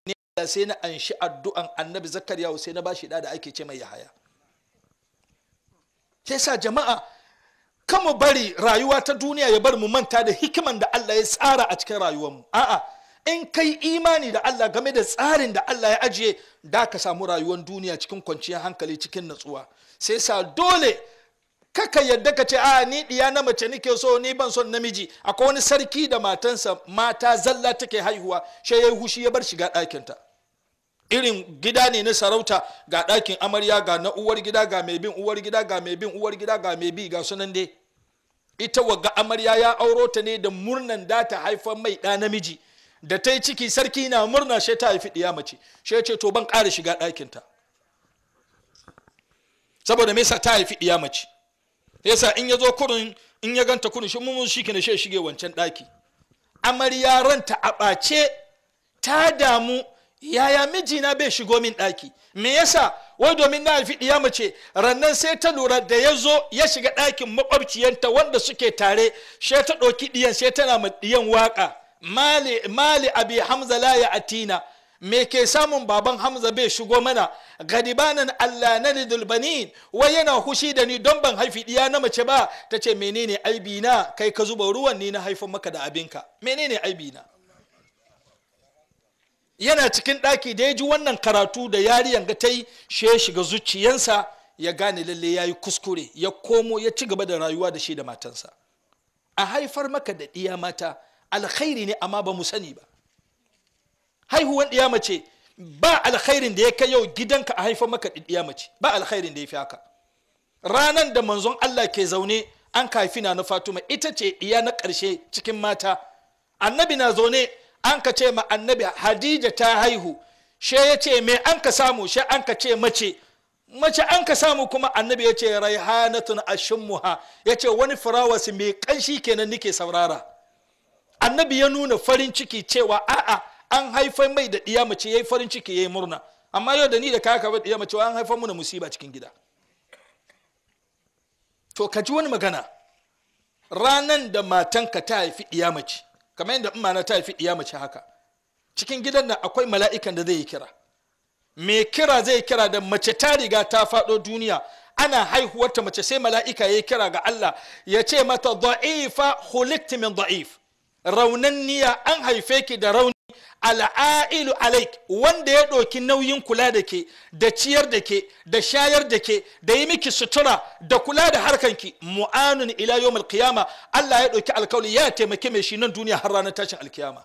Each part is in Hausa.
ne Allah sai na anshi addu'an annabi zakariya sai na bashi da da ake ce mai yahaya sai sa jama'a kama bari rayuwa ta duniya ya bar mu manta da hikiman da Allah ya tsara a cikin rayuwarmu a'a in kai imani da Allah game da tsarin da Allah ya ajiye da ka samu rayuwar duniya cikin kwanciyar hankali cikin natsuwa sai sa dole kaka yadda ka ce a ni diya na mace nake so ni ban son namiji akwai wani sarki da matansa mata zalla take haihuwa shi yayi hushi ya bar shiga ɗakinta irin gida ne na sarauta ga ɗakin amarya ga na uwar gida ga mai bin uwar gida ga mai bin uwar gida ga mai bi ga sunan dai ita wagga amarya ya auro ta ne da murnan da ta haifar mai ɗa namiji da ta yi ciki sarki na murna shi ta haifi ɗiya mace shi ya ce to ban ƙara shiga ɗakinta saboda me yasa ta haifi ɗiya mace yasa in ya zo kurin in ya ganta kurin shi mun shi ke shi shige wancan ɗaki amarya ranta a ɓace ta damu yaya mijina bai shigo min ɗaki me yasa wai domin na haifi ɗiya mace rannan sai ta lura da ya zo ya shiga ɗakin makwabciyanta wanda suke tare sai ta ɗauki ɗiyan sai tana ma ɗiyan waƙa mali mali abi hamza la ya atina me ke samun baban hamza bai shigo mana gadibanan allah na banin wai yana hushi da ni don ban haifi ɗiya na mace ba ta ce menene aibi na kai ka zuba ruwan ni na haifan maka da abinka menene aibi na yana cikin ɗaki da ya ji wannan karatu da yariyan ga ta yi shi ya shiga zuciyansa ya gane lalle ya yi kuskure ya komo ya ci gaba da rayuwa da shi da matansa a haifar maka da ɗiya mata alkhairi ne amma ba mu sani ba haihuwan ɗiya mace ba alkhairin da ya kai yau gidanka a haifar maka da ɗiya mace ba alkhairin da ya fi haka ranan da manzon Allah ke zaune an kafi na na Fatuma ita ce ɗiya na ƙarshe cikin mata annabi na zaune an ka ce ma annabi hadija ta haihu she ya ce me an ka samu she an ka ce mace mace an ka samu kuma annabi ya ce raihanatun ashimmuha ya ce wani firawasi mai kanshi kenan nike saurara annabi ya nuna farin ciki cewa a'a an haifar mai da ɗiya mace ya yi farin ciki ya yi murna amma yau da ni da kaka ba ɗiya mace an haifar muna musiba cikin gida to ka ji wani magana ranan da matanka ta haifi ɗiya mace kamar yadda imana ta haifi ɗiya mace haka cikin gidan nan akwai mala'ikan da zai yi kira me kira zai kira da mace ta riga ta faɗo duniya ana haihuwarta mace sai mala'ika ya yi kira ga Allah ya ce mata da'ifa hulikti min da'if raunanniya an haife ki da rauni al'ailu alaik wanda ya ɗauki nauyin kula da ke da ciyar da ke da shayar da ke da yi miki sutura da kula da harkanki mu'anun ila yawmal qiyama Allah ya ɗauki alkawali ya taimake mai shi nan duniya har ranar tashin alkiyama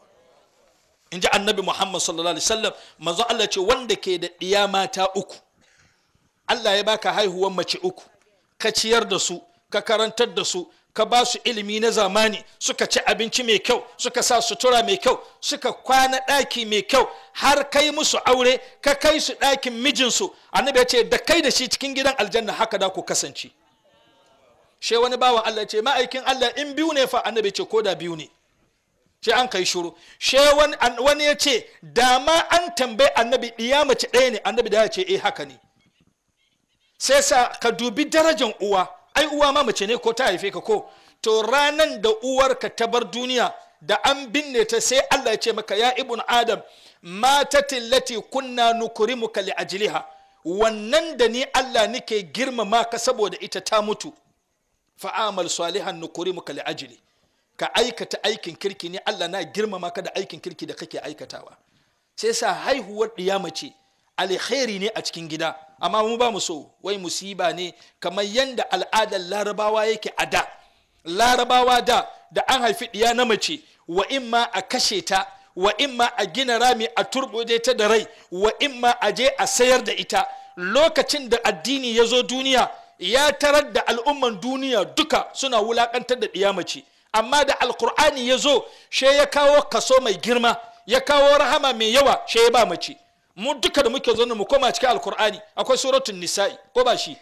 in ji annabi muhammad sallallahu alaihi wasallam manzo Allah ce wanda ke da ɗiya mata uku Allah ya baka haihuwan mace uku ka ciyar da su ka karantar da su ka ba su ilimi na zamani suka ci abinci mai kyau suka sa sutura mai kyau suka kwana ɗaki mai kyau har kai musu aure ka kai su ɗakin mijinsu annabi ya ce da kai da shi cikin gidan aljanna haka da ku kasance she wani bawan Allah ce ma'aikin Allah in biyu ne fa annabi ce ko da biyu ne she an kai shuru she wani ya ce da ma an tambayi annabi ɗiya mace ɗaya ne annabi da ya ce eh haka ne sai sa ka dubi darajan uwa ai uwa ma mace ne ko ta haife ka ko to ranan da uwarka ta bar duniya da an binne ta sai Allah ya ce maka ya ibn adam matatin lati kunna nukrimuka li ajliha wannan da ni Allah nike girmama ka saboda ita ta mutu fa'amal salihan nukrimuka li ajli ka aikata aikin kirki ne Allah na girmama ka da aikin kirki da kake aikatawa sai sa haihuwar ɗiya mace alkhairi ne a cikin gida amma mu ba mu so wai musiba ne kamar yadda al'adar larabawa yake a da larabawa da da an haifi ɗiya na mace wa imma a kashe ta wa imma a gina rami a turbude ta da rai wa imma a je a sayar da ita lokacin da addini ya zo duniya ya tarar da al'umman duniya duka suna wulakantar da ɗiya mace amma da alkur'ani ya zo she ya kawo kaso mai girma ya kawo rahama mai yawa she ya ba mace mu duka da muke zo mu koma cikin alkur'ani akwai suratun nisa'i ko ba shi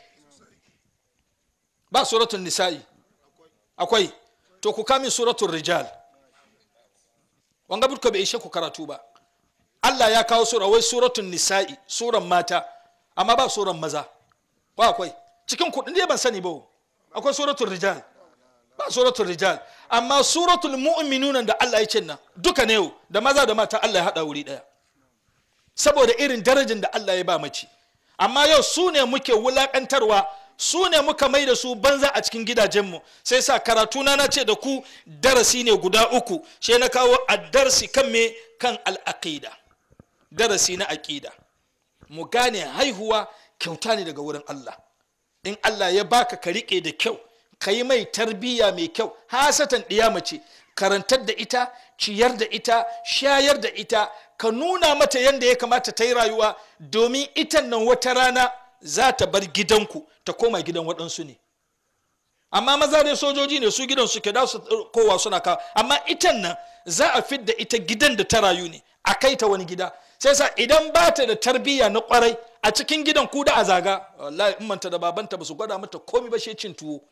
ba suratun nisa'i akwai to ku kamin suratun rijal wanga burka bai ishe ku karatu ba Allah ya kawo sura wai suratun nisa'i suran mata amma ba suran maza ba akwai cikin kudin dai ban sani ba akwai suratun rijal ba suratul rijal amma suratul mu'minuna da Allah ya ce nan duka ne da maza da mata Allah ya hada wuri daya saboda irin darajin da Allah ya ba mace amma yau su ne muke wulakantarwa su ne muka mai da su banza a cikin gidajenmu sai sa karatuna na ce da ku darasi ne guda uku shi na kawo addarsi kan me kan al'aqida darasi na aƙida mu gane haihuwa kyauta ne daga wurin Allah in Allah ya baka ka riƙe da kyau ka yi mai tarbiyya mai kyau hasatan ɗiya mace karantar da ita ciyar da ita shayar da ita ka nuna mata yadda ya kamata ta yi rayuwa domin itan nan wata rana za ta bar gidanku ta koma gidan waɗansu ne amma maza dai sojoji ne su gidan suke da su kowa suna kawo amma itan nan za a fidda ita gidan da ta rayu ne a kai ta wani gida sai sa idan ba ta da tarbiyya na kwarai a cikin gidan ku da a zaga wallahi in manta da babanta ba su gwada mata komi ba shi cin tuwo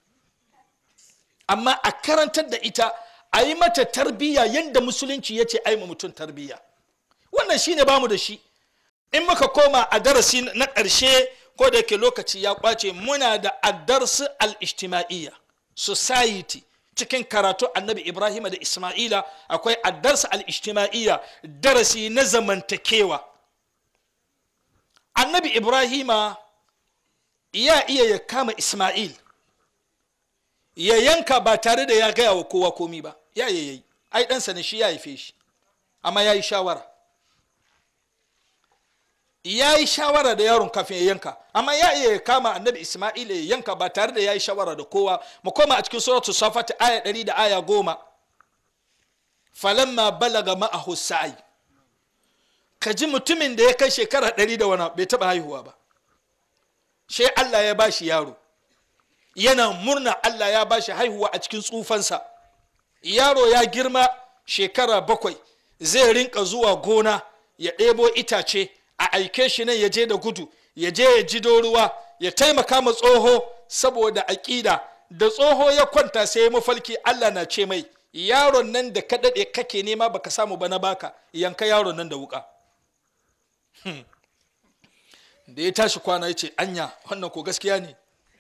amma a karantar da ita a yi mata tarbiyya yadda musulunci ya ce ai mutum tarbiyya wannan shine bamu da shi in muka koma a darasi na ƙarshe ko da yake lokaci ya kwace muna da addarsu al-ijtima'iyya society cikin karatu annabi ibrahim da isma'ila akwai addarsu al-ijtima'iyya darasi na zamantakewa annabi ibrahima ya iya ya kama isma'il ya yanka ba tare da ya gaya wa kowa komi ba ya yayi ai ɗansa ne shi ya haife shi amma ya yi shawara ya yi shawara da yaron kafin ya yanka amma ya iya ya kama annabi isma'ila ya yanka ba tare da ya yi shawara da kowa mu koma a cikin suratu safat aya ɗari da aya goma falamma balaga ma'ahu sa'i ka ji mutumin da ya kai shekara ɗari da wani bai taɓa haihuwa ba sai allah ya bashi yaro yana murna allah ya bashi haihuwa a cikin tsufansa yaro ya girma shekara bakwai zai rinka zuwa gona ya ɗebo itace a aike shi nan ya je da gudu ya je ya ji ruwa ya taimaka ma tsoho saboda aƙida da tsoho ya kwanta sai ya mafalki Allah na ce mai yaron nan da ka daɗe kake nema baka samu ba na baka yanka yaron nan da wuka da ya tashi kwana ya ce anya wannan ko gaskiya ne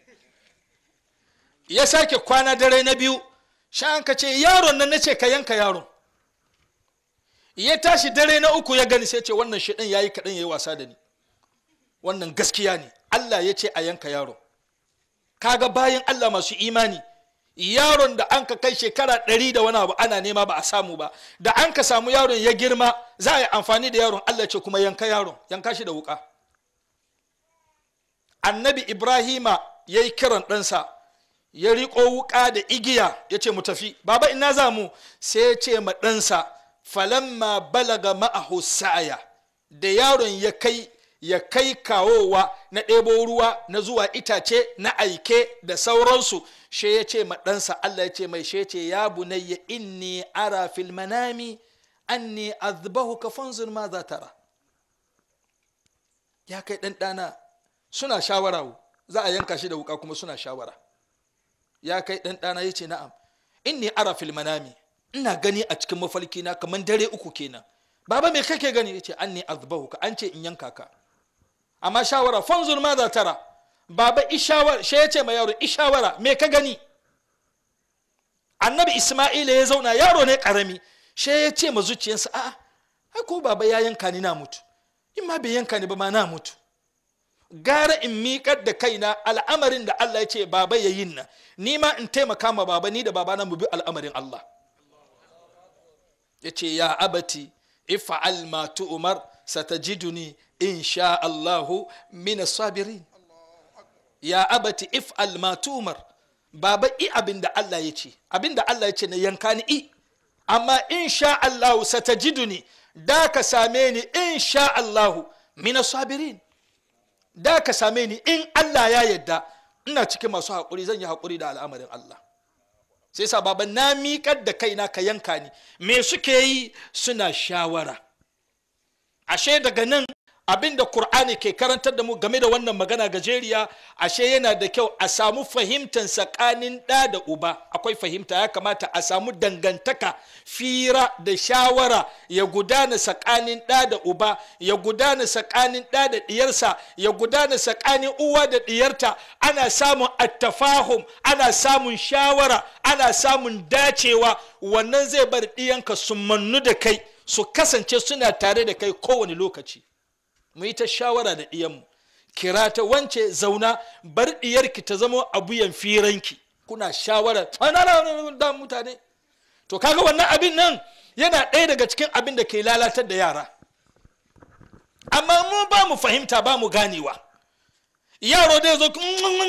ya sake kwana dare na biyu sha'an ka ce yaron nan na ce ka yanka yaron ya tashi dare na uku ya gani sai ce wannan shi ɗin ya yi kaɗan ya yi wasa da ni wannan gaskiya ne allah ya ce a yanka yaro kaga bayan allah masu imani yaron da an ka kai shekara ɗari da wani abu ana nema ba a samu ba da an ka samu yaron ya girma za a yi amfani da yaron allah ce kuma yanka yaron yanka shi da wuka annabi ibrahima ya yi kiran ɗansa ya riƙo wuka da igiya ya ce mu tafi baba ina za mu sai ya ce ma ɗansa falamma balaga ma'ahu sa'aya da yaron ya kai ya kai kawowa na ɗebo ruwa na zuwa itace na aike da sauransu she ya ce ɗansa Allah ya ce mai she ce ya bunayya inni ara fil manami anni azbahu ka fanzur ma za tara ya kai ɗan ɗana suna shawara za a yanka shi da wuka kuma suna shawara ya kai ɗan ɗana ya ce na'am inni ara fil manami ina gani a cikin mafalki na kamar dare uku kenan baba me kake gani yace an ne azbahu ka an ce in yanka ka amma shawara fanzur ma za tara baba ishawara shi yace ma yaro ishawara me ka gani annabi isma'ila ya zauna yaro ne karami shi ya ce ma zuciyarsa a'a ai ko baba ya yanka ni na mutu in ma bai yanka ni ba ma na mutu gara in miƙar da kaina al'amarin da Allah ya ce baba ya yin nan ni ma in taimaka ma baba ni da baba na mu bi al'amarin Allah ya ce ya abati ifa'al ma tu'mar satajiduni insha Allahu min sabirin ya abati if'al ma tu'mar baba i abin da Allah ya ce abin da Allah ya ce na yanka ni i amma insha Allahu satajiduni da ka same ni insha Allahu min sabirin da ka same ni in Allah ya yadda ina cikin masu haƙuri zan yi haƙuri da al'amarin Allah sai sa baba na miƙar da kaina ka yanka ni me suke yi suna shawara ashe daga nan abin da Kur'ani ke karantar da mu game da wannan magana gajeriya ashe yana da kyau a samu fahimtar tsakanin ɗa da uba akwai fahimta ya kamata a samu dangantaka fira da shawara ya gudana tsakanin ɗa da uba ya gudana tsakanin ɗa da ɗiyarsa ya gudana tsakanin uwa da ɗiyarta ana samun attafahum ana samun shawara ana samun dacewa wannan zai bar ɗiyanka su mannu da kai su kasance suna tare da kai kowane lokaci mu yi ta shawara da ɗiyanmu kira ta wance zauna bar ɗiyarki ta zama abuyan firanki kuna shawara da mutane to kaga wannan abin nan yana ɗaya daga cikin abin da ke lalatar da yara amma mu ba mu fahimta ba mu ganewa yaro dai zo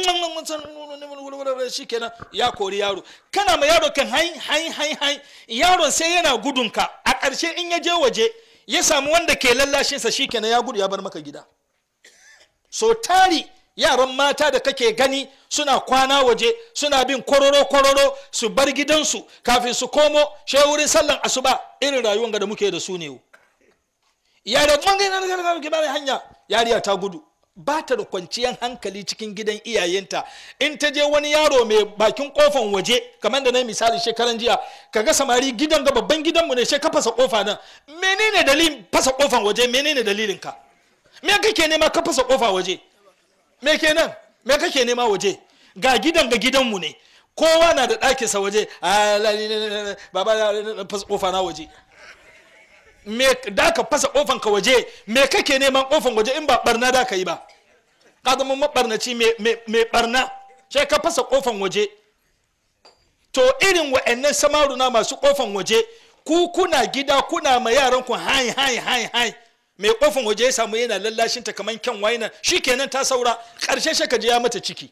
shi kenan ya kori yaro kana ma yaro kan hai hai hai hai yaron sai yana gudunka a ƙarshe in ya je waje ya samu wanda ke lallashinsa shi kenan ya gudu ya bar maka gida so tari yaran mata da kake gani suna kwana waje suna bin kororo kororo su bar gidansu kafin su komo shi wurin sallan asuba irin rayuwar da muke da su ne yaro mun hanya yariya ta gudu ba ta da kwanciyar hankali cikin gidan iyayenta in ta je wani yaro mai bakin kofan waje kamar da na misali shekaran jiya kaga samari gidan ga babban gidanmu ne sai ka fasa kofa nan menene dalilin fasa kofan waje menene dalilin ka me kake nema ka fasa kofa waje me kenan me kake nema waje ga gidan ga gidanmu ne kowa na da ɗakinsa waje baba fasa kofa na waje me da ka fasa kofan ka waje me kake neman kofan waje in ba barna da ka yi ba ka zama mabarnaci mai barna sai ka fasa kofan waje to irin wa'annan samaruna masu kofan waje ku kuna gida kuna ma yaran ku hai hai hai hai mai kofan waje ya samu yana lallashin ta kaman kyan waina shikenan ta saura karshe shi ka je ya mata ciki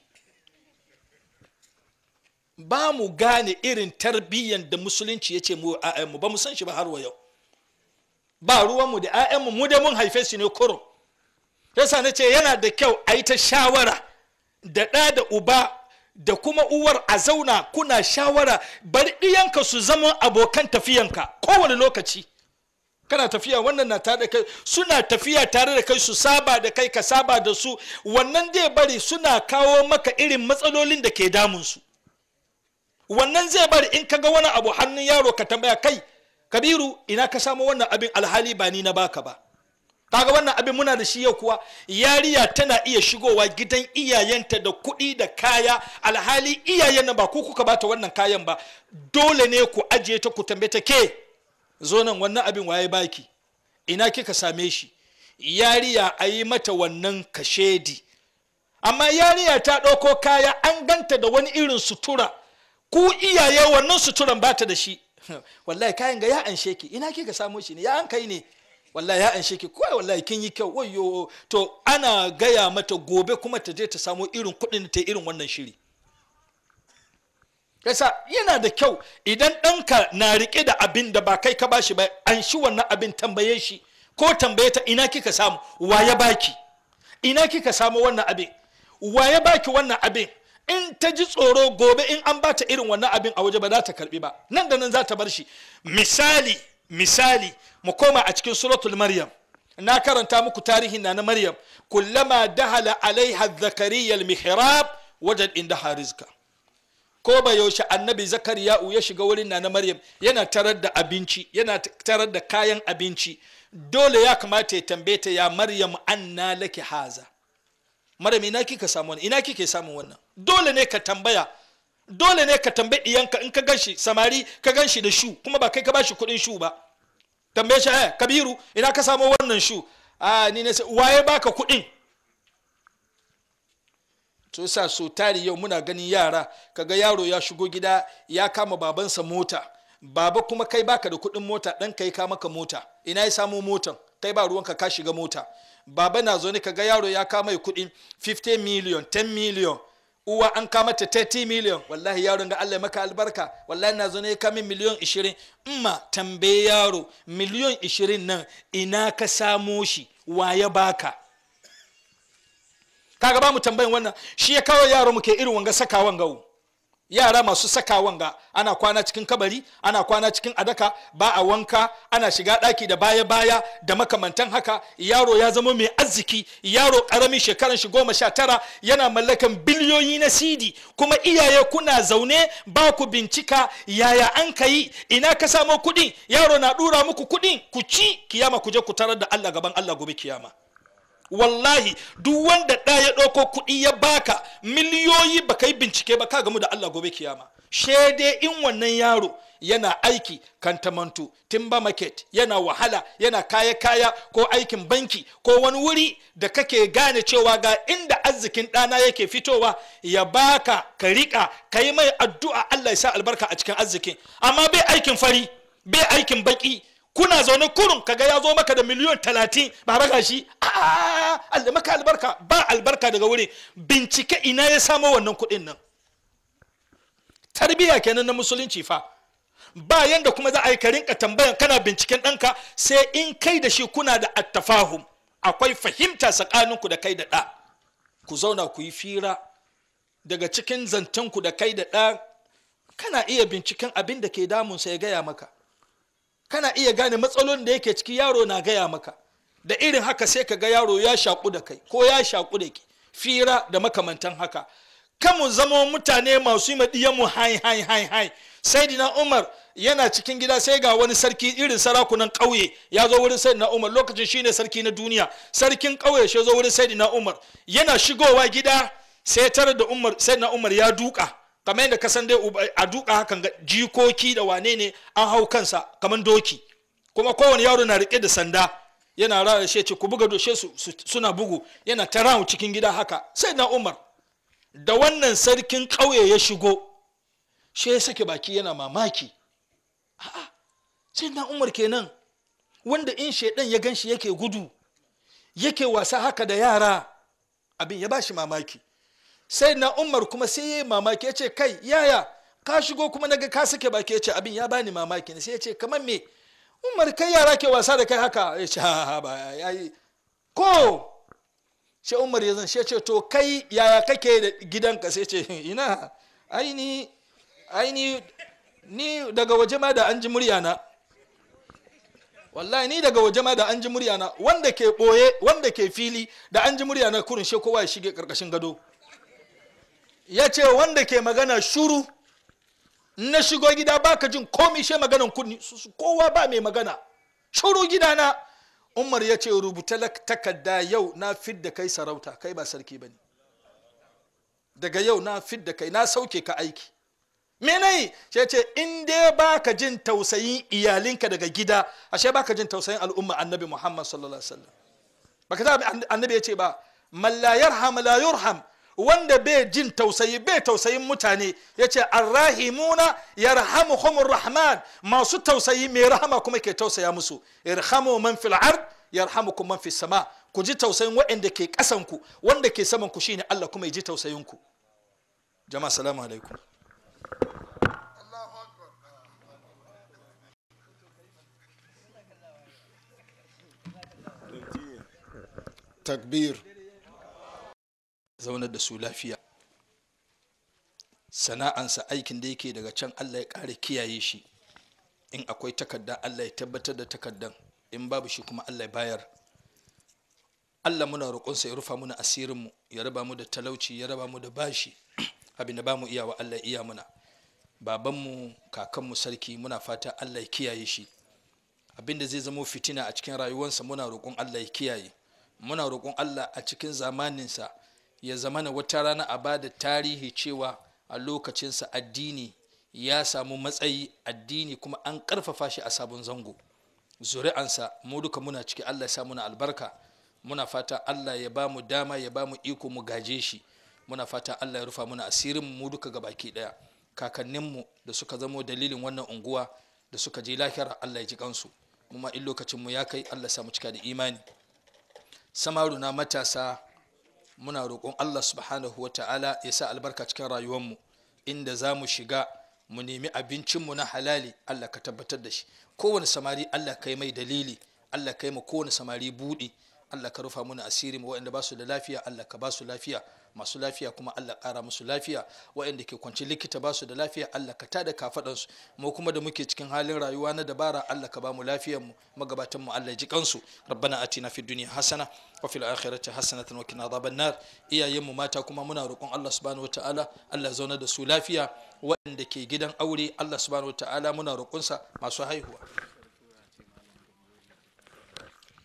ba mu gane irin tarbiyyan da musulunci ya ce mu mu ba mu san shi ba har wa yau ba ruwanmu da 'ya'yanmu mu da mun haife su ne kurum yasa na ce yana da kyau a yi ta shawara da ɗa da uba da kuma uwar a zauna kuna shawara bari ɗiyanka su zama abokan tafiyanka kowane lokaci kana tafiya wannan na tare da kai suna tafiya tare da kai su saba da kai ka saba da su wannan zai bari suna kawo maka irin matsalolin da ke damunsu wannan zai bari in ka ga wani abu hannun yaro ka tambaya kai kabiru ina ka samu wannan abin alhali ba ni na baka ba kaga wannan abin muna da shi yau kuwa yariya tana iya shigowa gidan iyayenta da kuɗi da kaya alhali iyayen ba ku kuka bata wannan kayan ba dole ne ku ajiye ta ku tambaye ta ke zo nan wannan abin waye baki ina kika same shi yariya a yi mata wannan kashedi amma yariya ta ɗauko kaya an ganta da wani irin sutura ku iyaye wannan suturan bata da shi wallahi kayan ga ya anshe ki ina kika samo shi ne ya an kai ne wallahi ya anshe ki kawai wallahi kin yi kyau wayo to ana gaya mata gobe kuma ta je ta samo irin kuɗin ta irin wannan shiri yasa yana da kyau idan ɗanka na riƙe da abin da ba kai ka bashi ba an shi wannan abin tambaye shi ko tambaye ta ina kika samu wa ya baki ina kika samu wannan abin wa ya baki wannan abin in ta ji tsoro gobe in an bata irin wannan abin a waje ba za ta karbi ba nan da nan za ta bar shi misali misali mu koma a cikin suratul maryam na karanta muku tarihin na na maryam kullama dahala alaiha zakariya mihrab wajen inda harizka ko ba yaushe annabi zakariya'u ya shiga wurin na na maryam yana tarar da abinci yana tarar da kayan abinci dole ya kamata ya tambaye ta ya maryam anna laki haza maryam ina kika samu wannan ina kike samun wannan dole ne ka tambaya dole ne ka tambayi iyanka in ka ganshi samari ka ganshi da shu kuma ba kai ka bashi kuɗin shu ba tambaye shi eh kabiru ina ka samu wannan shu a ni ne waye baka kuɗin to sa so tari yau muna ganin yara kaga yaro ya shigo gida ya kama babansa mota baba kuma kai baka da kuɗin mota ɗan kai ka maka mota ina ya samu motan kai ba ruwanka ka shiga mota baba na zo ne kaga yaro ya kama kuɗin 50 million 10 million uwa an kama ta 30 million wallahi yaron ga Allah maka albarka wallahi na zo ne ya kama miliyon 20 imma tambaye yaro miliyon 20 nan ina ka samo shi wa ya baka kaga ba mu tambayin wannan shi ya kawo yaro muke irin wanga sakawan gawo yara masu sakawan ga ana kwana cikin kabari ana kwana cikin adaka ba a wanka ana shiga daki da baya baya da makamantan haka yaro ya zama mai arziki yaro karamin shekaran shi goma sha tara yana mallakan biliyoyi na sidi kuma iyaye kuna zaune ba ku bincika yaya an ka yi ina ka samo kuɗi yaro na ɗura muku kuɗi ku ci kiyama ku je ku tarar da allah gaban allah gobe kiyama wallahi duk wanda ɗa ya ɗauko kuɗi ya baka miliyoyi ba ka yi bincike ba ka gamu da Allah gobe kiyama shede in wannan yaro yana aiki kantamantu timba market yana wahala yana kaya-kaya ko aikin banki ko wani wuri da kake gane cewa ga inda arzikin ɗana yake fitowa ya baka ka riƙa ka yi mai addu'a Allah ya sa albarka a cikin arzikin amma bai aikin fari bai aikin baki kuna zaune kurun kaga ya zo maka da miliyon talatin ba raga shi Allah maka albarka ba albarka daga wuri bincike ina ya samo wannan kuɗin nan tarbiyya kenan na musulunci fa ba yanda kuma za a yi ka rinka tambayan kana binciken ɗanka sai in kai da shi kuna da attafahum akwai fahimta tsakaninku da kai da ɗa ku zauna ku yi fira daga cikin zancenku da kai da ɗa kana iya binciken abin da ke damunsa ya gaya maka kana iya gane matsalolin da yake ciki yaro na gaya maka da irin haka sai ka ga yaro ya shaƙu da kai ko ya shaƙu da ke fira da makamantan haka kamu zama mutane masu yi maɗiyanmu hai hai hai hai sai dina umar yana cikin gida sai ga wani sarki irin sarakunan ƙauye ya zo wurin sai na umar lokacin shine sarki na duniya sarkin ƙauye shi zo wurin sai na umar yana shigowa gida sai tare da umar sai na umar ya duka kamar yadda ka san dai a duka hakan ga jikoki da wane ne an hau kansa kamar doki kuma kowane yaro na rike da sanda yana rara shi ce ku buga doshe su suna bugu yana ta rahu cikin gida haka sai na umar da wannan sarkin ƙauye ya shigo shi ya sake baki yana mamaki a'a sai na umar kenan wanda in shaidan ya ganshi yake gudu yake wasa haka da yara abin ya bashi mamaki sai na umar kuma sai ya yi mamaki ya ce kai yaya ka shigo kuma naga ka sake baki ya ce abin ya bani mamaki ne sai ya ce kamar me umar kai yara ke wasa da kai haka ya ce ha ba ya yi ko sai umar ya zan ce to kai yaya kake da gidanka sai ce ina aini aini ni daga waje ma da an ji muryana wallahi ni daga waje ma da an ji muryana wanda ke boye wanda ke fili da an ji muryana kurin she kowa ya shige karkashin gado ya ce wanda ke magana shuru na shigo gida baka jin komi she maganan kunni kowa ba mai magana shuru gidana umar ya ce rubuta takarda yau na fidda kai sarauta kai ba sarki ba ne daga yau na fidda kai na sauke ka aiki menai shi ce in dai baka jin tausayin iyalinka daga gida ashe baka jin tausayin al'umma annabi muhammad sallallahu alaihi wasallam baka ta annabi ya ce ba man la yarham la yurham wanda bai jin tausayi bai tausayin mutane ya ce arrahimuna yarhamuhumur rahman masu tausayi mai rahama kuma ke tausaya musu irhamu man fil ard yarhamukum man fis sama ku ji tausayin waɗanda ke ƙasan ku wanda ke saman ku shine Allah kuma ya ji tausayin ku jama'a assalamu alaikum takbir zaunar da su lafiya sana'ansa aikin da yake daga can allah ya ƙara kiyaye shi in akwai takarda allah ya tabbatar da takardan in babu shi kuma allah ya bayar allah muna roƙonsa ya rufa muna asirinmu ya raba mu da talauci ya raba mu da bashi abin da ba mu iyawa allah iya muna babanmu kakanmu sarki muna fata allah ya kiyaye shi abin da zai zama fitina a cikin rayuwarsa muna roƙon allah ya kiyaye muna roƙon allah a cikin zamaninsa ya zamana wata rana a ba da tarihi cewa a lokacinsa addini ya samu matsayi addini kuma an ƙarfafa shi a sabon zango zuri'ansa mu duka muna ciki allah ya sa muna albarka muna fata allah ya ba mu dama ya ba mu iko mu gaje shi muna fata allah ya rufa muna asirin mu duka ga baki ɗaya kakanninmu da suka zamo dalilin wannan unguwa da suka je lahira allah ya ji kansu kuma in lokacinmu ya kai allah ya sa mu cika da imani samaruna matasa muna roƙon Allah subhanahu wa ta'ala ya sa albarka cikin rayuwarmu inda za mu shiga mu nemi abincinmu na halali Allah ka tabbatar da shi kowane samari Allah kai mai dalili Allah kai mu kowane samari buɗi Allah ka rufa muna asiri mu waɗanda ba su da lafiya Allah ka ba su lafiya masu lafiya kuma Allah ƙara musu lafiya waɗanda ke kwanci likita ba su da lafiya Allah ka tada kafaɗansu mu kuma da muke cikin halin rayuwa na dabara Allah ka ba mu lafiyar mu magabatan mu Allah ya ji kansu rabbana atina fid dunya hasana wa fil akhirati hasanatan wa qina adhaban nar iyayen mu mata kuma muna roƙon Allah subhanahu wataala Allah ya zauna da su lafiya waɗanda ke gidan aure Allah subhanahu wataala muna roƙonsa masu haihuwa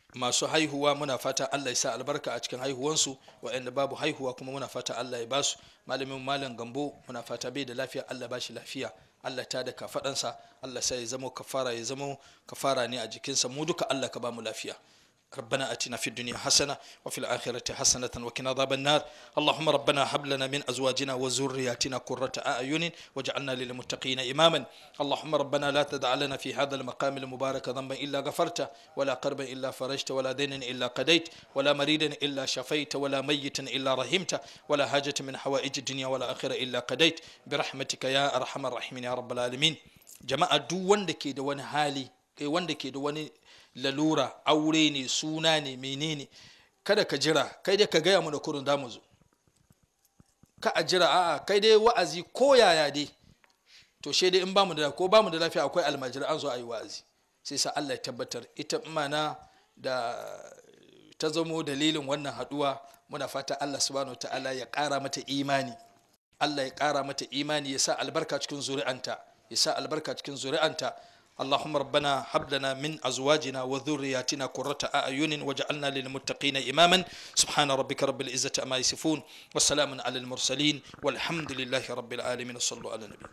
masu haihuwa muna fata Allah ya sa albarka a cikin haihuwansu waɗanda babu haihuwa kuma muna fata Allah ya basu malamin malam gambo muna fata bai da lafiya Allah ba shi lafiya Allah ta da kafaɗansa Allah sai ya zama kafara ya zama kafara ne a jikinsa mu duka Allah ka ba mu lafiya ربنا اتنا في الدنيا حسنه وفي الاخره حسنه وقنا عذاب النار اللهم ربنا هب لنا من ازواجنا وذرياتنا قرة اعين واجعلنا للمتقين اماما اللهم ربنا لا تدع لنا في هذا المقام المبارك ذنبا الا غفرته ولا قربا الا فرجت ولا دينا الا قضيت ولا مريدا الا شفيت ولا ميتا الا رحمت ولا حاجه من حوائج الدنيا ولا اخره الا قضيت برحمتك يا ارحم الراحمين يا رب العالمين جماعه دو wanda ke da wani hali wanda ke da wani lalura aure ne suna ne menene kada ka jira kai dai ka gaya mu da kurin da mu zo ka a jira a'a kai dai wa'azi ko yaya dai to she dai in bamu da ko bamu da lafiya akwai almajiri an zo a yi wa'azi sai sa Allah ya tabbatar ita mana da ta zamo dalilin wannan haduwa muna fata Allah subhanahu ta'ala ya kara mata imani Allah ya kara mata imani ya sa albarka cikin zuri'anta ya sa albarka cikin zuri'anta اللهم ربنا هب لنا من ازواجنا وذرياتنا قرة اعين واجعلنا للمتقين اماما سبحان ربك رب العزة عما يصفون والسلام على المرسلين والحمد لله رب العالمين صلوا على النبي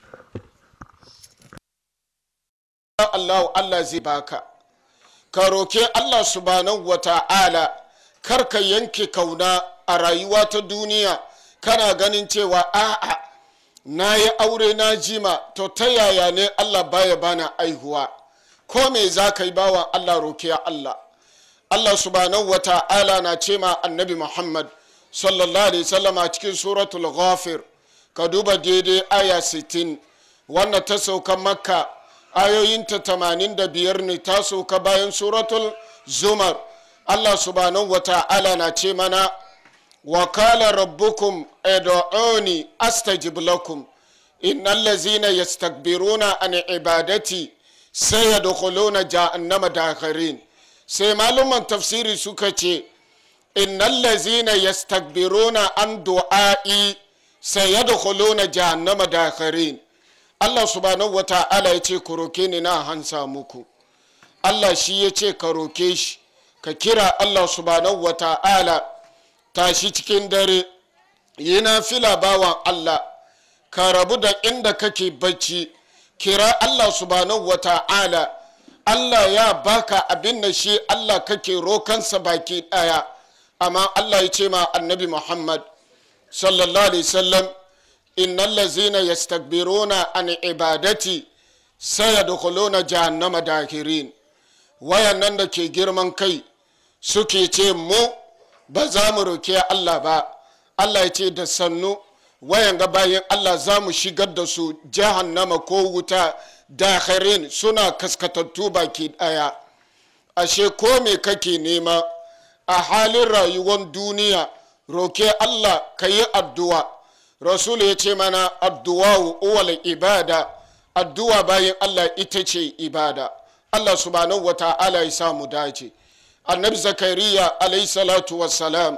Allah Allah zai baka ka roke Allah subhanahu wa ta'ala kar ka yanke kauna a rayuwa ta duniya kana ganin cewa a'a na yi aure na jima to ta yaya ne Allah baya bana aihuwa ko me za ka yi bawan Allah roke Allah Allah subhanahu wa ta'ala na ce ma annabi Muhammad sallallahu alaihi wasallam a cikin suratul ghafir ka duba daidai aya 60 wannan ta sauka makka ayoyinta 85 ne ta sauka bayan suratul zumar Allah subhanahu wa ta'ala na ce mana وقال ربكم ادعوني استجب لكم ان الذين يستكبرون عن عبادتي سيدخلون جهنم داخرين sai malaman tafsiri suka ce innal lazina yastakbiruna an du'a'i sayadkhuluna jahannama dakharin Allah subhanahu wa ta'ala ya ce ku roke ni na hansa muku Allah shi ya ce ka roke shi ka kira Allah subhanahu wa ta'ala tashi cikin dare yana fila bawan Allah ka rabu da inda kake bacci kira Allah subhanahu wa ta'ala Allah ya baka abin da shi Allah kake rokansa baki daya amma Allah ya ce ma annabi Muhammad sallallahu alaihi wasallam innal ladzina yastakbiruna an ibadati sayadkhuluna jahannama dakirin wayannan da ke girman kai suke ce mu ba za mu roke Allah ba Allah ya ce da sannu wayan ga bayan Allah za mu shigar da su jahannama ko wuta dakharin suna kaskatattu baki daya ashe ko me kake nema a halin rayuwar duniya roke Allah ka yi addu'a rasulu ya ce mana addu'a uwal ibada addu'a bayan Allah ita ce ibada Allah subhanahu wa ta'ala ya samu dace annabi zakariya alayhi salatu wassalam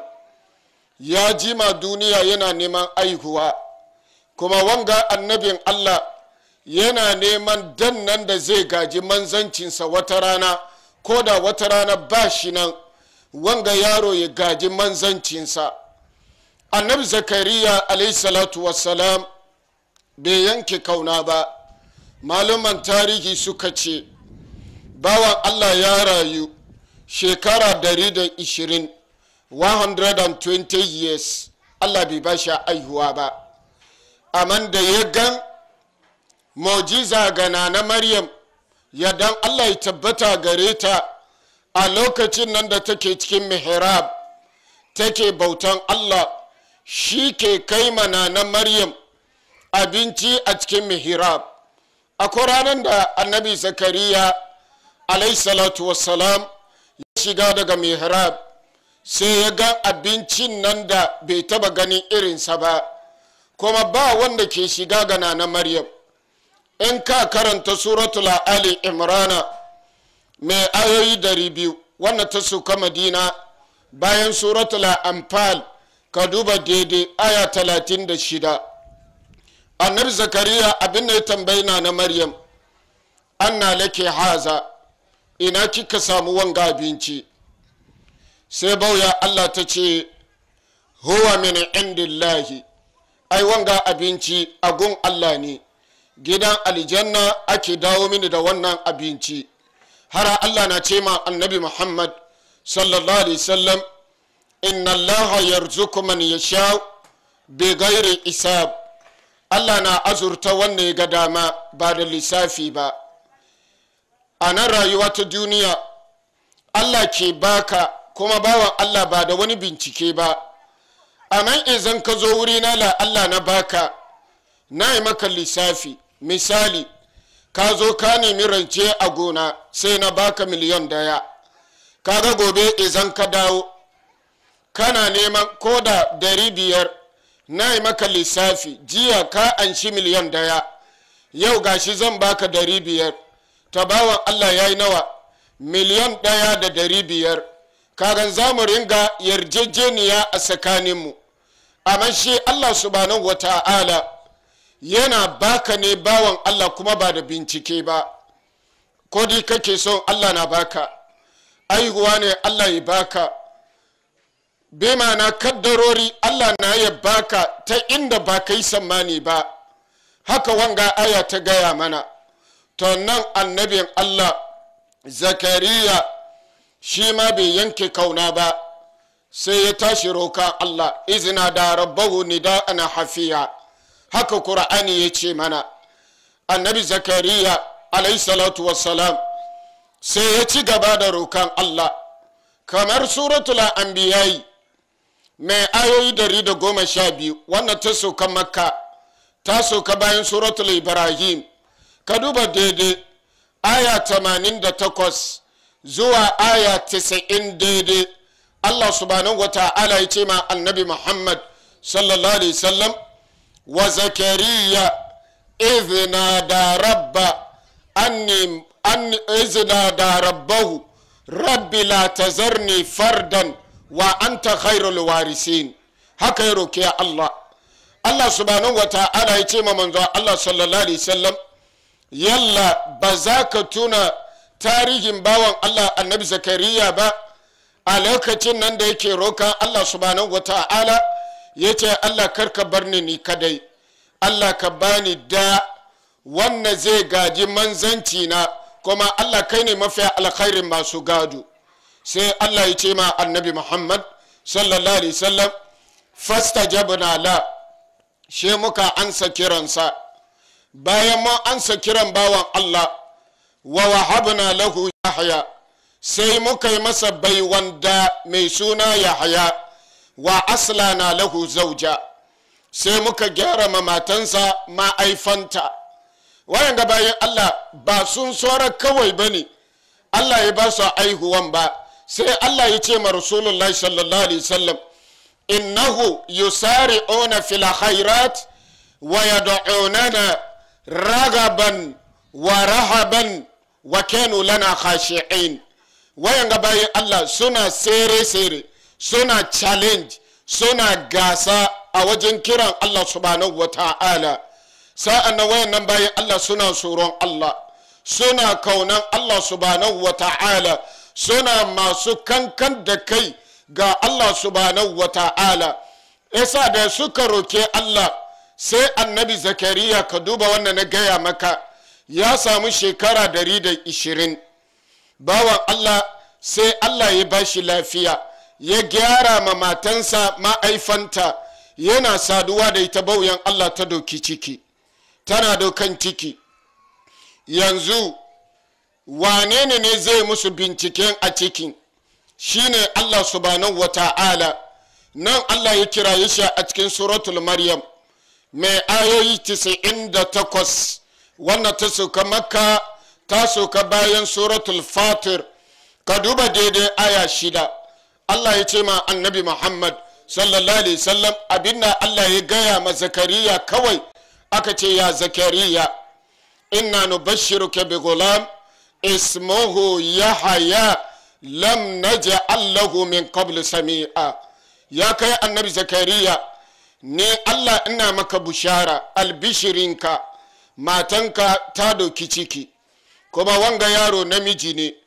ya jima duniya yana neman aihuwa kuma wanga annabin allah yana neman dannan da zai gaji manzancinsa wata rana ko da wata rana ba shi nan wanga yaro ya gaji manzancinsa annabi zakariya alayhi salatu wassalam bai yanke kauna ba malaman tarihi suka ce bawan allah ya rayu shekara dari da ishirin 120 years allah bai ba shi aihuwa ba amma da ya gan mujiza ga na maryam yadan allah ya tabbata gare ta a lokacin nan da take cikin mihrab take bautan allah shi ke kai mana na maryam abinci a cikin mihrab akwai ranar da annabi zakariya alaihi salatu wassalam ya shiga daga mihrab sai ya ga abincin nan da bai taba ganin irinsa ba kuma ba wanda ke shiga ga na maryam in ka karanta suratul ali imrana mai ayoyi dari biyu wannan ta suka madina bayan suratul anfal ka duba daidai aya talatin da shida annabi zakariya abin da ya tambayi na na maryam anna lake haza ina kika samu wanga abinci sai bauya allah ta ce huwa min indillahi ai wanga abinci agun allah ne gidan aljanna ake dawo mini da wannan abinci har allah na ce ma annabi muhammad sallallahu alaihi wasallam inna allaha yarzuku man yasha bi ghairi isab allah na azurta wannan ya ga dama ba da lissafi ba a nan rayuwa ta duniya allah ke baka kuma bawan allah ba da wani bincike ba a nan izan ka zo wuri na la allah na baka na yi maka lissafi misali ka zo ka nemi rance a gona sai na baka miliyan daya kaga gobe izan ka dawo kana neman ko da dari biyar na yi maka lissafi jiya ka anshi miliyan daya yau gashi zan baka dari biyar ta bawan allah ya yi nawa miliyan daya da dari biyar kagan za mu ringa yarjejeniya a tsakaninmu amma shi allah subhanahu wa ta'ala yana baka ne bawan allah kuma ba da bincike ba ko di kake son allah na baka aihuwa ne allah ya baka bi na kaddarori allah na ya baka ta inda ba ka yi sammani ba haka wanga aya ta gaya mana to nan annabin allah zakariya shi ma bai yanke kauna ba sai ya tashi roka allah izina da rabbahu nida ana hafiya haka kur'ani ya ce mana annabi zakariya alayhi salatu wassalam sai ya ci gaba da rokan allah kamar suratul anbiya'i mai ayoyi dari da goma sha biyu wannan ta sauka makka ta sauka bayan suratul ibrahim ka duba daidai aya tamanin da takwas zuwa aya tisa'in daidai allah subhanahu wa ta'ala ya ce ma annabi muhammad sallallahu alaihi wasallam wa zakariya izina da rabba anni izina da rabbahu rabbi la tazarni fardan wa anta khairul warisin haka ya roke Allah Allah subhanahu wa ta'ala ya ce ma manzo Allah sallallahu alaihi wasallam yalla ba za ka tuna tarihin bawan Allah annabi zakariya ba a lokacin nan da yake roka Allah subhanahu wa ta'ala ya ce Allah karka bar ni ni kadai Allah ka bani da wannan zai gaji manzanci na kuma Allah kai ne mafi alkhairin masu gado sai Allah ya ce ma annabi Muhammad sallallahu alaihi wasallam fastajabna la she muka ansa kiransa bayan mun ansa kiran bawan Allah wa wahabna lahu yahya sai muka yi masa baiwanda mai suna yahya wa aslana lahu zauja sai muka gyara ma matansa ma'aifanta wayan ga bayan Allah ba sun sora kawai bane Allah ya ba su aihuwan ba sai Allah ya ce ma Rasulullahi sallallahu alaihi wasallam innahu yusari'una fil khairat wa yad'unana ragaban wa rahaban wa kanu lana khashi'in wayan ga bayan Allah suna sere sere suna challenge suna gasa a wajen kiran Allah subhanahu wa ta'ala sa'an nan wayan nan bayan Allah suna tsoron Allah suna kaunan Allah subhanahu wa ta'ala suna masu kankan da kai ga Allah subhanahu wa ta'ala yasa da suka roke Allah sai annabi zakariya ka duba wannan na gaya maka ya samu shekara dari da ishirin bawan Allah sai Allah ya bashi lafiya ya gyara ma matansa ma'aifanta yana saduwa da ita bauyan Allah ta doki ciki tana dokan ciki yanzu wane ne ne zai musu binciken a cikin shine Allah subhanahu wa ta'ala nan Allah ya kiraye shi a cikin suratul maryam mai ayoyi 98 wannan ta sauka makka ta sauka bayan suratul fatir ka duba daidai aya shida Allah ya ce ma annabi Muhammad sallallahu alaihi wasallam abinda Allah ya gaya ma zakariya kawai aka ce ya zakariya inna nubashshiruka bi gulam ismuhu yahya lam naj'al lahu min qabl sami'a ya kai annabi zakariya ne Allah ina maka bushara albishirinka matanka ta doki ciki kuma wanga yaro namiji ne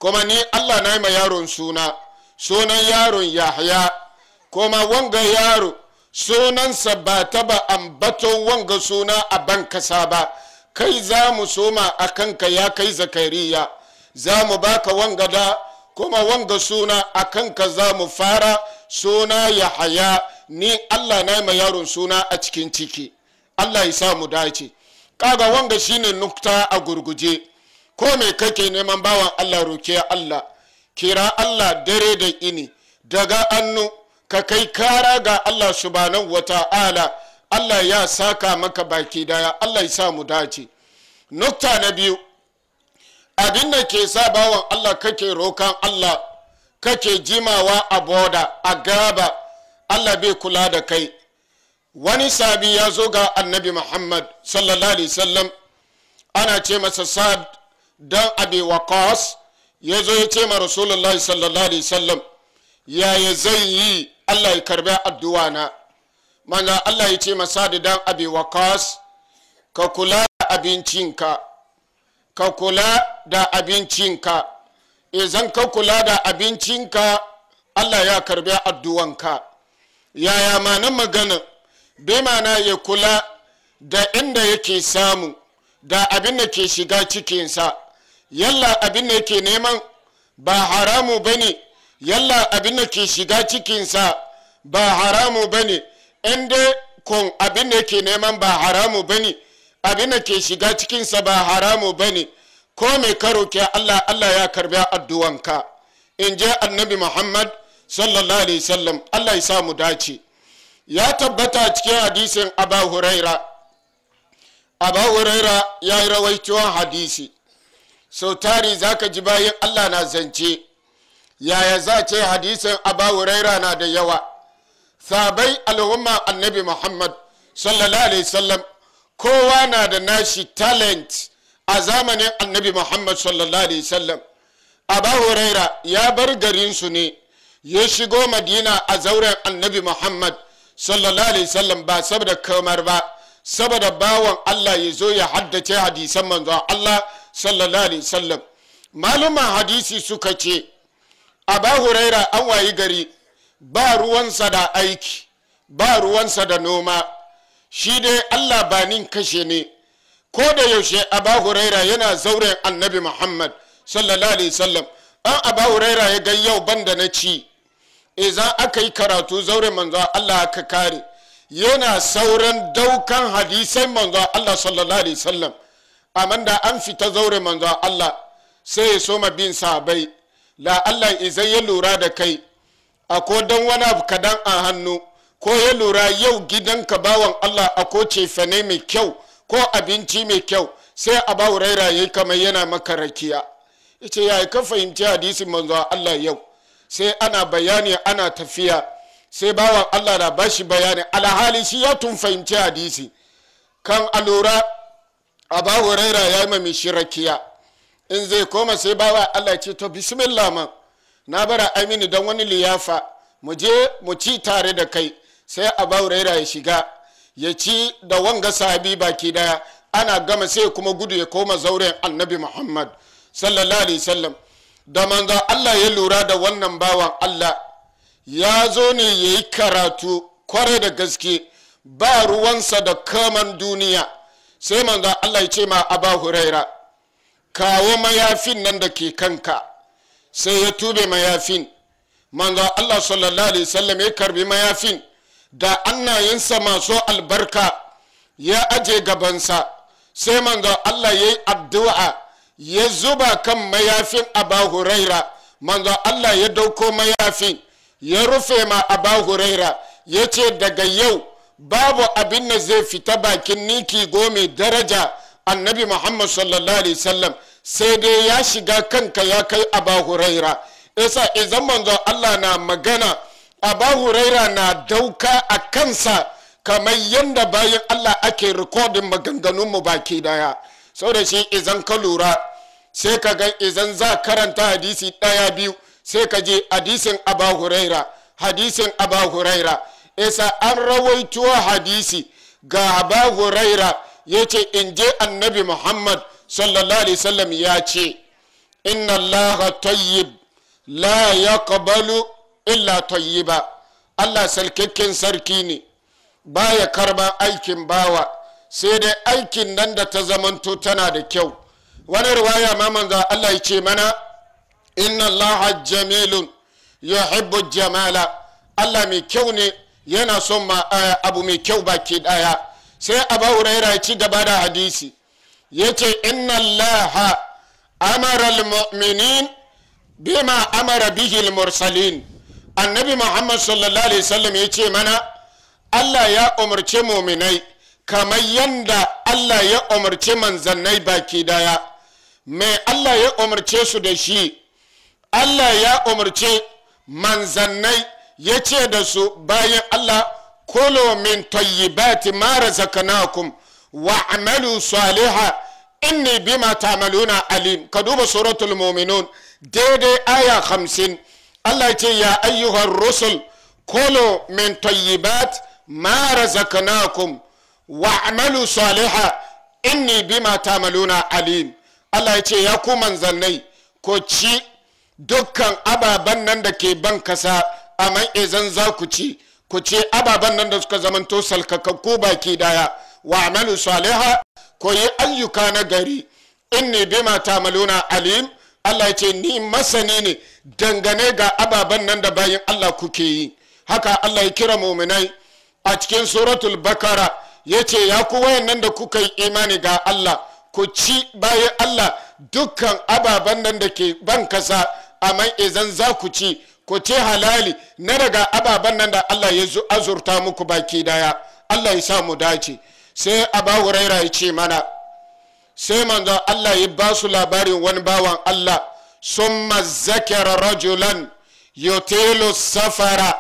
kuma ni allah na yi ma yaron suna sunan yaron yahya kuma wanga yaro sunansa ba taba ambaton wanga suna a ban kasa ba kai za mu soma a kanka ya kai zakariya za mu baka wanga da kuma wanga suna a kanka za mu fara suna ya haya ni allah na ma yaron suna a cikin ciki allah ya sa mu dace kaga wanga shine nukta a gurguje ko me kake neman bawan allah roke allah kira allah dare da ini daga annu ka kai kara ga allah subhanahu wa ta'ala allah ya saka maka baki daya allah ya sa mu dace nukta na biyu abin da ke sa bawan Allah kake rokan Allah kake jimawa a boda a gaba Allah bai kula da kai wani sabi ya zo ga annabi Muhammad sallallahu alaihi wasallam ana ce masa sad dan abi waqas ya zo ya ce ma rasulullahi sallallahu alaihi wasallam yaya zai yi Allah ya karbi addu'a na manzo Allah ya ce masa dan abi waqas ka kula da abincinka ka kula da abincinka idan ka kula da abincinka allah ya karbi addu'anka yaya manan magana bai mana ya kula da inda yake samu da abin da ke shiga cikinsa yalla abin da yake neman ba haramu ba ne yalla abin da ke shiga cikinsa ba haramu ba ne inda kun abin da yake neman ba haramu ba ne abin da ke shiga cikinsa ba haramu ba ne ko mai karo ke Allah Allah ya karbi addu'anka in je annabi Muhammad sallallahu alaihi wasallam Allah ya samu dace ya tabbata cikin hadisin Aba Huraira Aba Huraira ya yi rawaituwan hadisi sau tari zaka ji bayan Allah na zance yaya za ce hadisin Aba Huraira na da yawa sabai al'umma annabi Muhammad sallallahu alaihi wasallam kowa na da nashi talent a zamanin annabi muhammad sallallahu alaihi wasallam abu huraira ya bar garinsu ne ya shigo madina a zauren annabi muhammad sallallahu alaihi wasallam ba saboda kamar ba saboda bawan allah ya zo ya haddace hadisan manzon allah sallallahu alaihi wasallam maluman hadisi suka ce abu huraira an wayi gari ba ruwansa da aiki ba ruwansa da noma shi dai allah ba nin kashe ne ko da yaushe aba huraira yana zauren annabi muhammad sallallahu alaihi wasallam an aba huraira ya ga yau banda na ci idan aka yi karatu zauren manzo allah aka kare yana sauran daukan hadisan manzo allah sallallahu alaihi wasallam amma da an fita zauren manzo allah sai ya soma bin sabai la allah izan ya lura da kai ako don wani abu kadan a hannu ko ya lura yau gidanka bawan allah ako cefane mai kyau ko abinci mai kyau sai a ba raira yayi kamar yana maka rakiya yace ya ka fahimci hadisin manzo Allah yau sai ana bayani ana tafiya sai bawan Allah na bashi bayani alhali shi ya tun fahimci hadisi kan alura a ba raira ya yi mai shi rakiya in zai koma sai bawa Allah ce to bismillah man na bara amini don wani liyafa mu je mu ci tare da kai sai a ba raira ya shiga ya ci da wanga sahabi baki daya ana gama sai kuma gudu ya koma zauren annabi muhammad sallallahu alaihi wasallam da manzo allah ya lura da wannan bawan allah ya zo ne ya yi karatu kwarai da gaske ba ruwansa da kaman duniya sai manzo allah ya ce ma aba huraira kawo mayafin nan da ke kanka sai ya tube mayafin manzo allah sallallahu alaihi wasallam ya karbi mayafin da annayensa masu albarka ya aje gabansa sai manzo Allah ya yi addu'a ya zuba kan mayafin aba huraira manzo Allah ya dauko mayafin ya rufe ma aba huraira ya ce daga yau babu abin da zai fita bakin niki gome daraja annabi muhammad sallallahu alaihi wasallam sai dai ya shiga kanka ya kai aba huraira isa idan manzo Allah na magana aba huraira na dauka a kansa kamar yadda bayan allah ake rikodin maganganunmu baki daya sau da shi izan ka lura sai ka ga izan za karanta hadisi daya biyu sai ka je hadisin aba huraira hadisin aba huraira isa an rawaito hadisi ga aba huraira ya ce in je annabi muhammad sallallahu alaihi wasallam ya ce inna allaha tayyib la yaqbalu illa tayyiba allah salkakken sarki ne baya karban aikin bawa sai dai aikin nan da ta zamanto tana da kyau wani riwaya ma manzo allah ya ce mana inna allaha jamilun yuhibbu jamala allah mai kyau ne yana son ma abu mai kyau baki daya sai abu huraira ya ci gaba da hadisi ya ce inna allaha amara almu'minin bima amara bihi almursalin annabi muhammad sallallahu alaihi wasallam ya ce mana allah ya umarci muminai kamar yanda allah ya umarci manzannai baki daya mai allah ya umarce su da shi allah ya umarci manzannai ya ce da su bayan allah kulu min tayyibati ma razaqnakum wa amalu saliha inni bima ta'maluna alim ka duba suratul mu'minun daidai aya hamsin Allah ya ce ya ayyuhar rusul kulu min tayyibat ma razaqnakum wa amalu saliha inni bima ta'maluna alim Allah ya ce ya ku manzannai ko ci dukkan ababen nan da ke ban kasa amma izan za ku ci ku ce ababen nan da suka zamanto salkakakku baki daya wa amalu saliha ko yi ayyuka na gari inni bima ta'maluna alim Allah ya ce ni masani ne dangane ga ababen nan da bayan Allah kuke yi haka Allah ya kira muminai a cikin suratul bakara ya ce ya ku wayannan da kuka yi imani ga Allah ku ci bayan Allah dukkan ababen nan da ke ban kasa amma izan za ku ci ku ce halali na daga ababen nan da Allah ya azurta muku baki daya Allah ya sa mu dace sai aba huraira ya ce mana sai manzo Allah ya ba su labarin wani bawan Allah summa zakara rajulan yutilu safara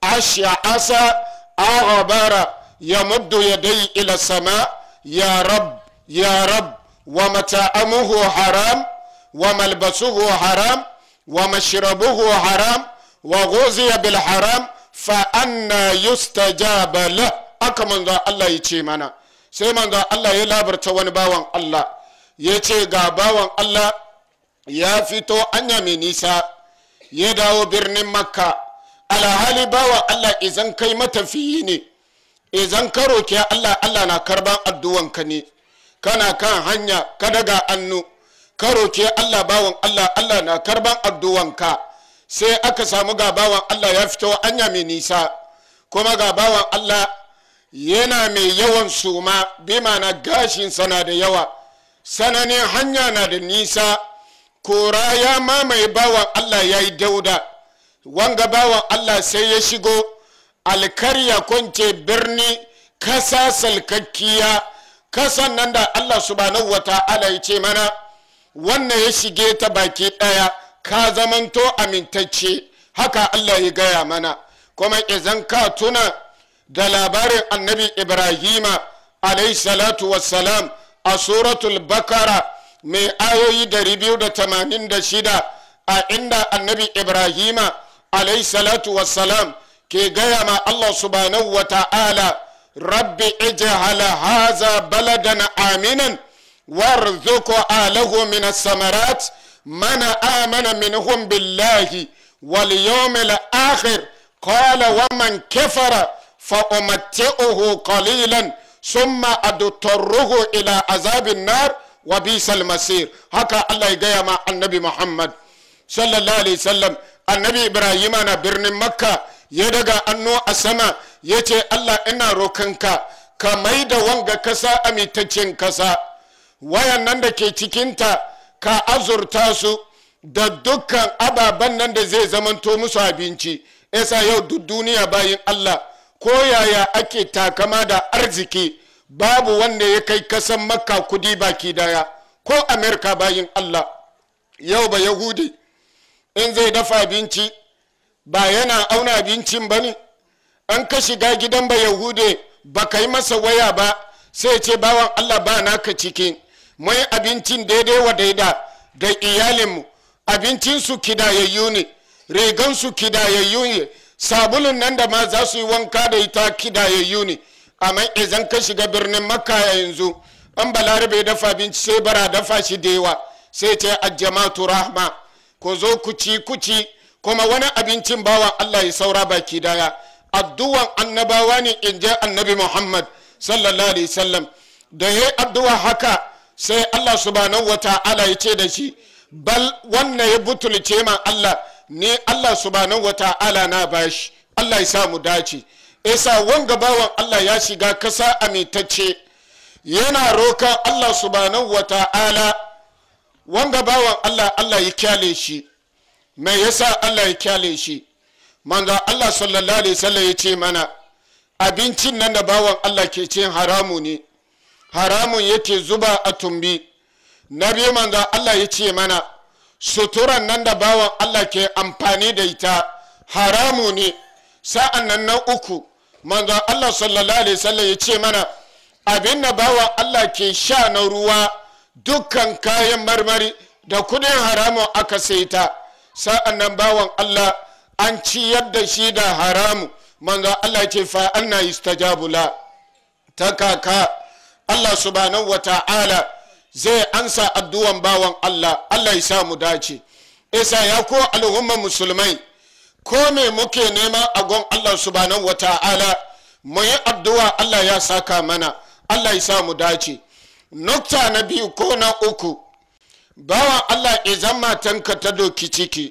ash'asa aghbara yamuddu yadayhi ila sama ya rab ya rab wa mata'amuhu haram wa malbasuhu haram wa mashrabuhu haram wa ghuziya bil haram fa anna yustajaba lah aka manzo Allah ya ce mana sai manzo Allah ya labarta wani bawan Allah ya ce ga bawan Allah ya fito anya mai nisa ya dawo birnin makka alhali bawan Allah izan kai matafiyi ne izan ka roki Allah Allah na karban addu'anka ne kana kan hanya ka daga annu ka roki Allah bawan Allah Allah na karban addu'anka sai aka samu ga bawan Allah ya fito anya mai nisa kuma ga bawan Allah yana mai yawan suma bi mana gashinsa na da yawa sananin hanya na da nisa kora ya mamaye bawan allah ya yi dauda wanga bawan allah sai ya shigo alkarya kwance birni kasa salkakkiya kasan nan da allah subhanahu wa ta'ala ya ce mana wannan ya shige ta baki daya ka zamanto amintacce haka allah ya gaya mana kuma izan ka tuna da labarin annabi ibrahima alayhi salatu wassalam a suratul bakara mai ayoyi 286 a inda annabi ibrahima alayhi salatu wassalam ke gaya ma allah subhanahu wa ta'ala rabbi ij'al haza baladan aminan warzuq alahu min as-samarat man amana minhum billahi wal yawmil akhir qala wa man kafara فأمتعه قليلا ثم أضطره إلى عذاب النار وبئس المصير هكا الله يجي مع النبي محمد صلى الله عليه وسلم النبي إبراهيم أنا برن مكة يدغى أنو أسما يتي الله إنا روكنكا كميدا وانغا كسا أمي تچين كسا wayan nan da ke cikinta ka azurta su da dukkan ababen nan da zai zamanto musu abinci yasa yau duk duniya bayin Allah ko yaya ake takama da arziki babu wanda ya kai kasan makka kudi baki daya ko amerika bayin allah yau ba yahudi in zai dafa abinci ba yana auna abincin ba ne an ka shiga gidan ba yahude ba ka yi masa waya ba sai ce bawan allah ba naka ciki mai abincin daidai wa daida da iyalinmu abincinsu kidayayyu ne rigansu kidayayyu ne sabulun nan da ma za su yi wanka da ita kidayayyu ne amma idan ka shiga birnin makka yanzu an balarabe dafa abinci sai bara dafa shi da yawa sai ce ajamatu rahma ko zo ku ci ku ci kuma wani abincin bawan Allah ya saura baki daya addu'an annabawa ne in je annabi Muhammad sallallahu alaihi wasallam da ya addu'a haka sai Allah subhanahu wata'ala ya ce da shi bal wannan ya butulce ma Allah ne Allah subhanahu wata'ala na bashi Allah ya sa mu dace isa wanga bawan Allah ya shiga kasa amitacce yana rokan Allah subhanahu wata'ala wanga bawan Allah Allah ya kyale shi mai yasa Allah ya kyale shi manzo Allah sallallahu alaihi wasallam ya ce mana abincin nan da bawan Allah ke cin haramu ne haramun yake zuba a tumbi na biyu manzo Allah ya ce mana suturan nan da bawan Allah ke amfani da ita haramu ne sa'an nan na uku manzo Allah sallallahu alaihi wasallam ya ce mana abin da bawan Allah ke sha na ruwa dukkan kayan marmari da kudin haramun aka saita sa'an nan bawan Allah an ciyar da shi da haramu manzo Allah ce fa anna yustajabu la ta kaka Allah subhanahu wa ta'ala zai ansa addu'an bawan Allah Allah ya sa mu dace isa ya ko al'umma musulmai ko me muke nema a gon Allah subhanahu wa ta'ala mu yi addu'a Allah ya saka mana Allah ya sa mu dace nukta na biyu ko na uku bawan Allah izan matanka ta doki ciki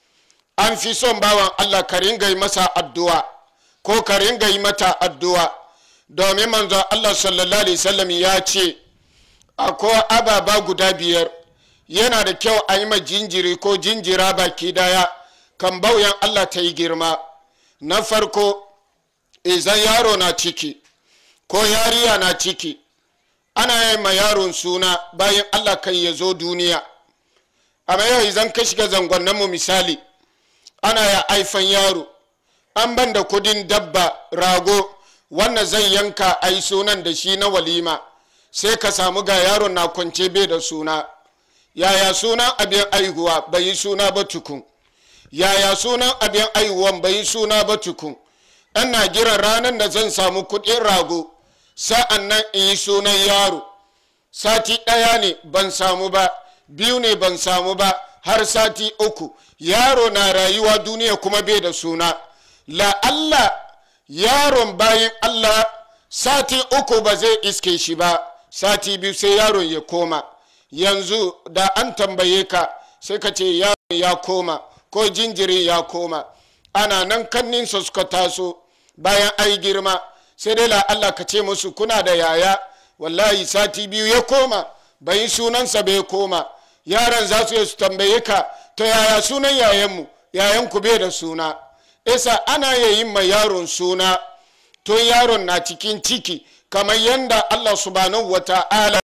an fi son bawan Allah ka ringa yi masa addu'a ko ka ringa yi mata addu'a domin manzo Allah sallallahu alaihi wasallam ya ce akwai ababa guda biyar yana da kyau a yi ma jinjiri ko jinjira baki daya kan bauyan Allah ta yi girma na farko izan yaro na ciki ko yariya na ciki ana yi ma yaron suna bayan Allah kan ya zo duniya amma yau izan ka shiga zangonnan mu misali ana ya aifan yaro an ban da kudin dabba rago wannan zan yanka a yi sunan da shi na walima sai ka samu ga yaron na kwance bai da suna yaya sunan abin aihuwa bai yi suna ba tukun yaya sunan abin aihuwan bai yi suna ba tukun na jiran ranar da zan samu kudin rago sa'an nan in yi sunan yaro sati ɗaya ne ban samu ba biyu ne ban samu ba har sati uku yaro na rayuwa duniya kuma bai da suna la'alla yaron bayan allah sati uku ba zai iske shi ba sati biyu sai yaron ya koma yanzu da an tambaye ka sai ka ce yaron ya koma ko jinjiri ya koma ana nan kanninsa suka taso bayan ai girma sai dai la'alla ka ce musu kuna da yaya wallahi sati biyu ya koma bai sunansa bai koma yaran za su su tambaye ka to yaya sunan yayanmu yayanku bai da suna isa ana yayin ma yaron suna to yaron na cikin ciki kamar yadda allah subhanahu wa ta'ala